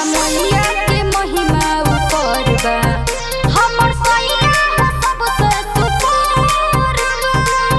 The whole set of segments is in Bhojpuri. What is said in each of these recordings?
मैया के महिमा ऊपर बा हमर सैया हो सबसे सुपर बा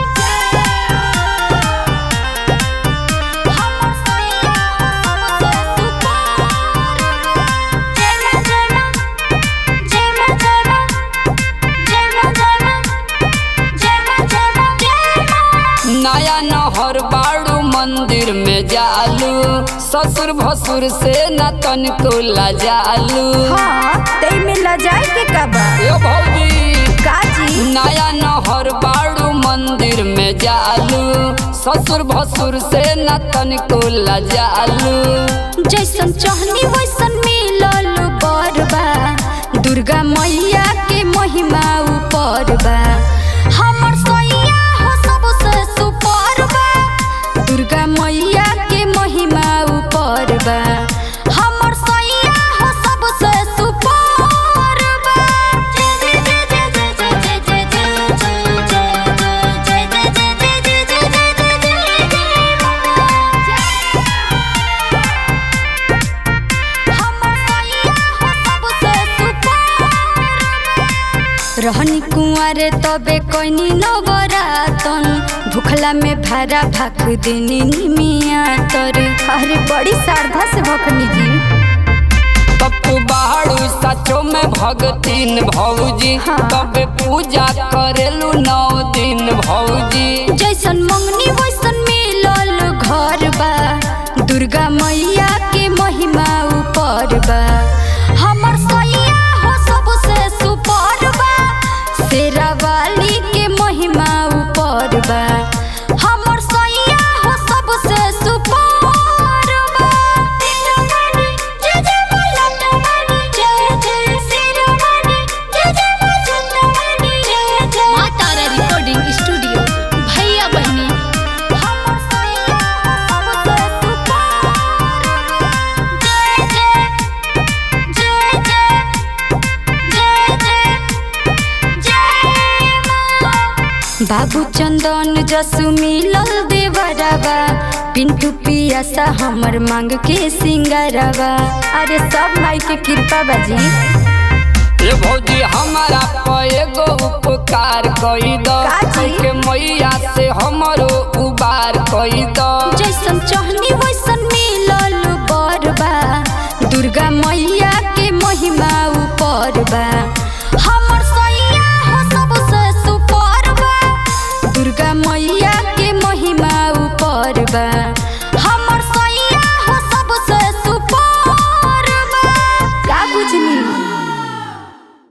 हमर सैया हो सबसे सुपर बा जय मां जय मां जय मां जय मां जय मां जय मां जय मां जय मां जय मां नया नहर बाड़ू मंदिर में जालू ससुर भसुर से न तनिको लजालू हाँ तई में लजाए के का बा ए भौजी का जी नया नहर बाड़ू मंदिर में जालू ससुर भसुर से न तनिको लजालू जैसन चाहनी वैसन मिलल बरबा दुर्गा मैया के महिमा ऊपर बा हमर सैया हो सबसे सुपर बा दुर्गा मैया के महिमा ऊपर बा हमर सैया हो सबसे सुपर बा जय जय जय जय जय जय जय जय जय जय जय जय जय जय जय जय जय जय जय हमर सैया हो सबसे सुपर रहनी कुंवारे तबे कोइनी नवरातन भूखला में भारा भाक देनी निमिया तर अरे बड़ी श्रद्धा से भखनी जी तब बाड़ू सचो में भगतीन भौजी हाँ। तबे पूजा करेलू नौ दिन भौजी जैसन मंगनी वैसन मिलल घर बा दुर्गा मैया के महिमा ऊपर बा हमर सैया हो सबसे सुपर बा शेरा वाली के महिमा ऊपर बा हमर सैया हो सबसे सुपर बा शेरावाली, जय जय मलटवाली, जय जय शेरावाली, जय जय मलटवाली, जय जय माँ तारा रिकॉर्डिंग स्टूडियो भैया बहनी हमर सैया हो सबसे सुपर जय जय जय जय जय जय जय मां बाबू चंदन जसु मिलल देवरवा पिंटू पियासा हमर मांग के सिंगारवा अरे सब माई के कृपा बाजी ए भौजी हमारा पे एगो उपकार कई दो का जी? के मैया से हमरो उबार कई दो जैसन चाहनी वैसन मिलल बरबा दुर्गा मैया के महिमा ऊपर बा हमर सैया हो सबसे सुपर बा दुर्गा मैया के महिमा ऊपर बा